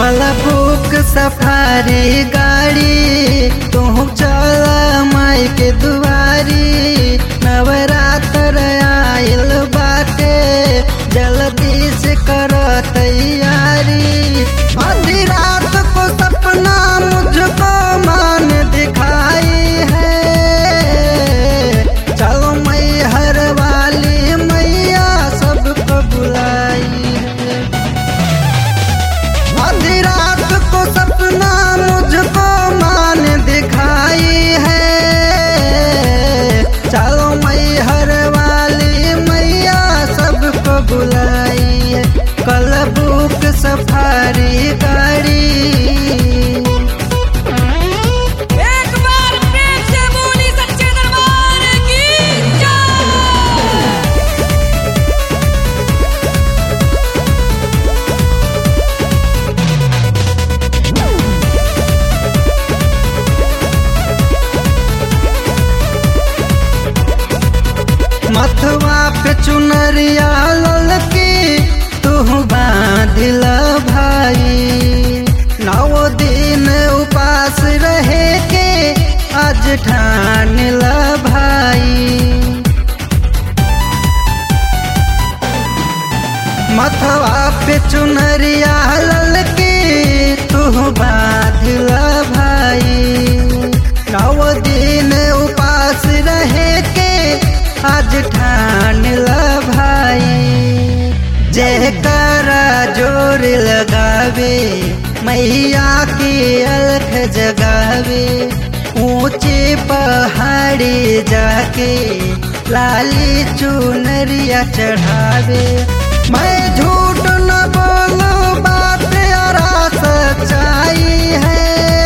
कल book safari गाड़ी तू चल माई के दुआरी नवरात्र आइल बाटे जल्दी से कर तैयारी आधी रात को सपना मुझको मान दिखाई है चलो मैहर वाली मैया सबको बुलाई है आधी रात को सपना मुझको मान दिखाई है चलो मैहर वाली मैया सबको बुलाई है कल बुक सफारी गाड़ी एक बार प्रेम से बोली सच्चे दरबार की जय मथवा पे चुनरिया ललकी तू बांधिल भाई नौ दिन उपास रहे के आज ठानिल भाई मथवा पे चुनरिया ललकी तू बांधिल भाई नौ दिन उपास रहे के आज ठान ल भाई जय करा जोर लगावे मैया की अलख जगावे ऊंचे पहाड़ी जाके लाली चुनरिया चढ़ावे मैं झूठ न बोलू बात और सच्चाई है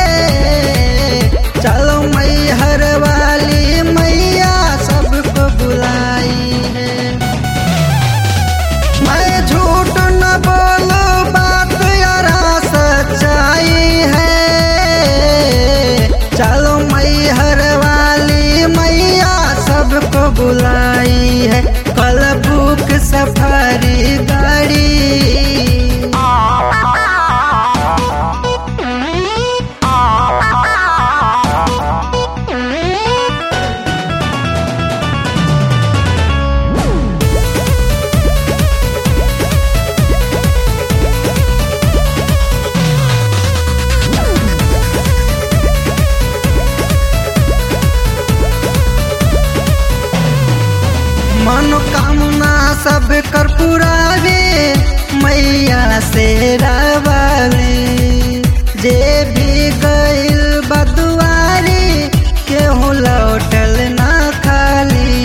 चलो मैहर वाली मैया सबको बुलाई है मैं झूठ न बोलू बात यार सच्चाई है चलो मैहर वाली मैया सबको बुलाई है कल बुक सफारी गाड़ी मनोकामना सब कर पुरावे मैया से रवाली जे भी गइल बदुआरी केहू लौटल ना खाली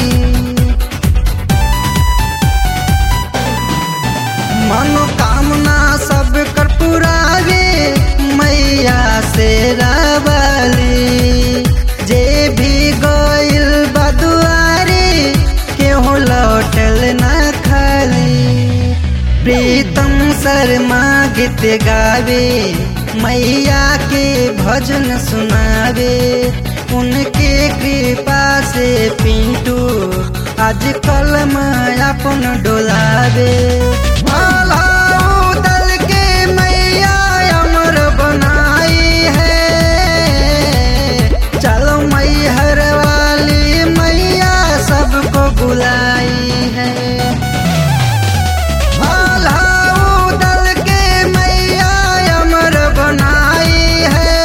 मनोकामना सब कर पुरावे मैया से रवाली जे भी गइल बदुआरी केहू लौटल न खाली प्रीतम शर्मा गीत गावे मैया के भजन सुनावे उनके कृपा से पिंटू आज कल अपन डोलावे आल्हा दल के मैया अमर बनाई है चलो मैहर वाली मैया सबको बुलाई है आल्हा दल के मैया अमर बनाई है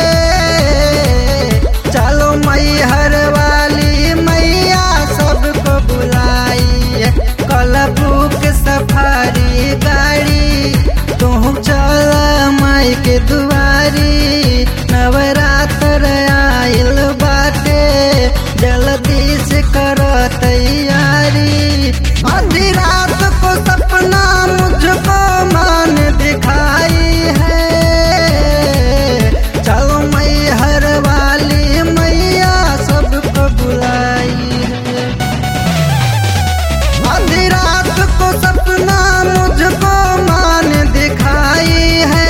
चलो मैहर वाली मैया सबको बुलाई है कल बुक सफारी गाड़ी तू चल माई के दुआरी नवरात्र आइल बाटे जल्दी से कर तैयारी आधी रात को सपना मुझको मान दिखाई है चलो मैहर वाली मैया सबको बुलाई है आधी रात को सपना मुझको मान दिखाई है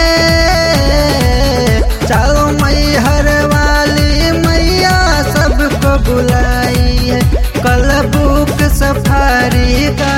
चलो मैहर वाली मैया सबको बुलाई है कल बुक सफारी का